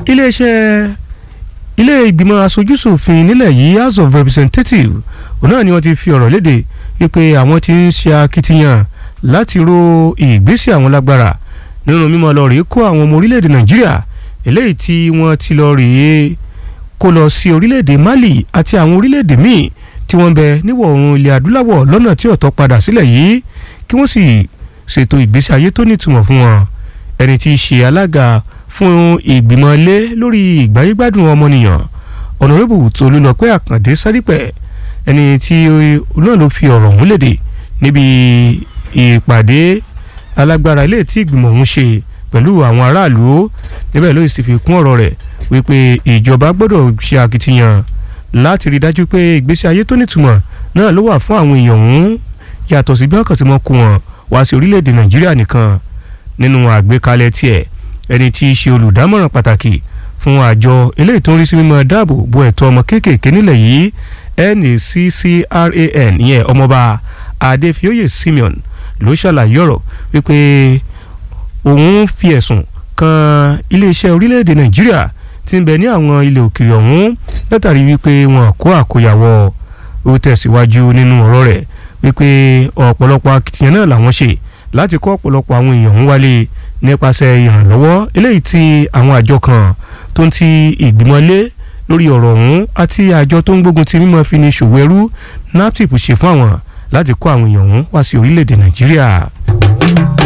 iléeṣẹ́ ilé ìgbìmọ̀ aṣojúṣòfin nílẹ̀ yìí house of representatives òun náà ni wọ́n ti fi ọ̀rọ̀ léde wípé àwọn ti ń ṣe akitiyan láti ro ìgbésẹ̀ àwọn lágbára nínú mímọ́ lọ rèé kó àwọn ọmọ orílẹ̀-èdè nàìjíríà eléyìí tí wọ́n ti lọ rèé kó lọ sí orílẹ̀-èdè mali àti àwọn orílẹ̀-èdè míì tí wọ́n ń bẹ níwọ̀ oòrùn ilẹ̀ adúláwọ̀ lọ́nà tí ọ̀tọ̀ padà sílẹ̀ yìí kí wọ́n sì ṣètò ìgbésí ayé tó nítumọ̀ fún wọn ẹni tí í ṣe alága fún ìgbìmọ̀ ilé lórí ìgbáyégbádùn ọmọnìyàn ọ̀nàrẹ́bù tolúlọpẹ́ àkàndé sádípẹ̀ ẹni tí náà ló fi ọ̀rọ̀ ọ̀hún léde níbi ìpàdé alágbára ilé tí ìgbìmọ̀ ọ̀hún ṣe pẹ̀lú àwọn aráàlú níbẹ̀ ló sì fi kún ọ̀rọ̀ rẹ̀ wípé ìjọba gbọ́dọ̀ ṣe akitiyan láti rí dájú pé ìgbésí ayé tó nítumọ̀ náà ló wà fún àwọn èèyàn ọ̀hún yàtọ̀ sí bí wọ́n kàn sí mọ́ kó wọn wá sí orílẹ̀-èdè nàìjíríà nìkan nínú àgbékalẹ̀ tiẹ̀ ẹni tí í ṣe olùdámọ̀ràn pàtàkì fún àjọ eléyìí tó ń rí sí mímọ́ dáàbò bo ẹ̀tọ́ ọmọ kéékèèké nílẹ̀ yìí NACCRAN ìyẹn ọmọọba Adéfioyè Simeon ló ṣàlàyé ọ̀rọ̀ wípé òun fi ẹ̀sùn kan iléeṣẹ́ orílẹ̀-èdè nàìjíríà tí ń bẹ ní àwọn ilẹ̀ òkèèrè ọ̀hún látàrí wípé wọn kó àkóyawọ́ ó tẹ̀síwájú nínú ọ̀rọ̀ rẹ̀ wípé ọ̀pọ̀lọpọ̀ akitiyan náà làwọn ṣe láti kó ọ̀pọ̀lọpọ̀ àwọn èèyàn ń wálé nípasẹ̀ ìrànlọ́wọ́ eléyìí tí àwọn àjọ kan tó ń ti ìgbìmọ̀ lé lórí ọ̀rọ̀ ọ̀hún àti àjọ tó ń gbógun ti mímọ́ fi ní ṣòwò ẹrú naptip ṣe fún àwọn láti kó àwọn èèyàn ọ̀hún wá sí orílẹ̀-èdè nàìjíríà.